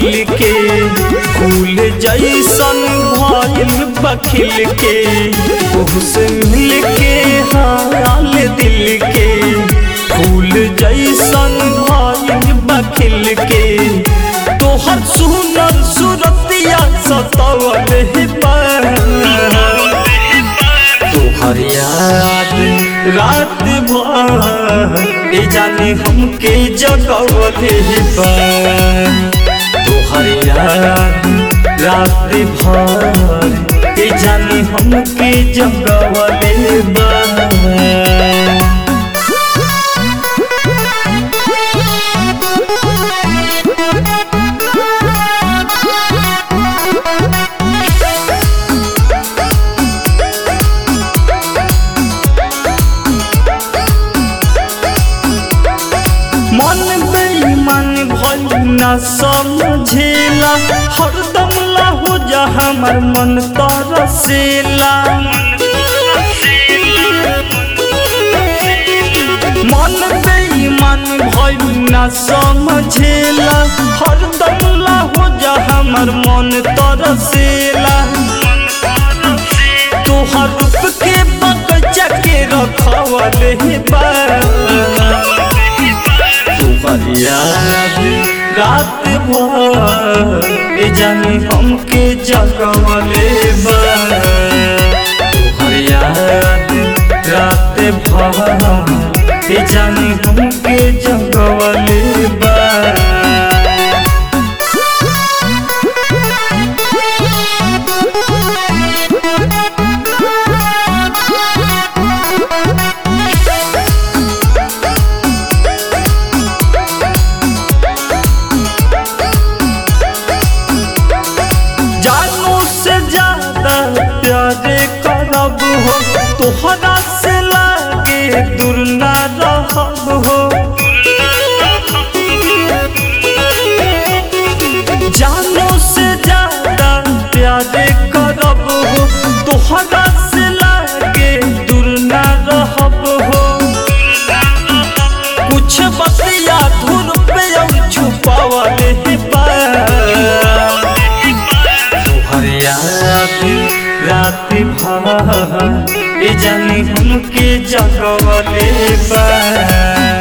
खिल के फूल जैसन भइल बखिल के ओहसे मिल के हाल दिल के फूल जैसन भइल बखिल के तोहर सुनर सुरतिया सतवल पर तोहर याद रात भर ए जाने हमके जगवले बा तोहर याद रात भर ए जाने हमके जगवले बा मन बेईमान भइल ना समझेला हरदम ला हो जा हमर मन तरसेला मन बेईमान भइल ना समझेला हरदम ला हो जा हमर मन तरसेला तोहर रूप के बगचा के रखवले बा तोहर याद रात भर ए जाने हमके जगवले बा तोहर याद रात भर ए जाने हमके जगवले बा जानू से ज्यादा प्यारे करब हो तोहरा से लागे दूर ना रहब हो जानू से ज्यादा प्यारे करब हो तोहरा से लागे दूर ना रहब हो कुछ बतिया धुर पे अब छुपावले बा तोहर याद रात भर ए जाने हमके जगवले बा